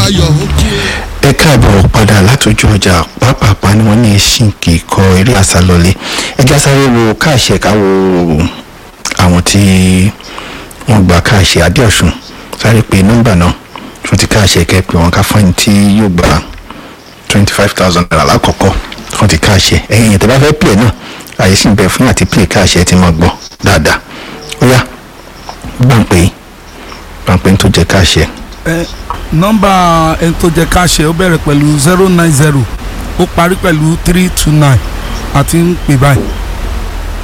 ayọ̀ ó kú ẹ káàbọ̀ padà látòjú ọjà pápápá ni wọ́n ní ẹṣin kì í kọ eré àsálọ́lé ẹjẹ́ sáré wo káàṣẹ káwo àwọn tí wọ́n gba káàṣẹ adéọ̀sùn sáré pé nọ́mbà náà fún ti káàṣẹ kẹ́pẹ́ wọn ká fún ẹni tí yóò gba twenty five thousand naira lákọ̀ọ́kọ́ fún ti káàṣẹ ẹ̀yìn tẹ́ bá fẹ́ pè náà àyè sì ń bẹ fún àti pè káàṣẹ tí wọ́n gbọ́ dáadáa ó yá gbàǹpé gbàǹpé tó jẹ káàṣẹ ẹ nọ́mbà ẹni tó jẹ káṣẹ ó bẹ̀rẹ̀ pẹ̀lú zero nine zero ó parí pẹ̀lú three two nine àti ń pè báyìí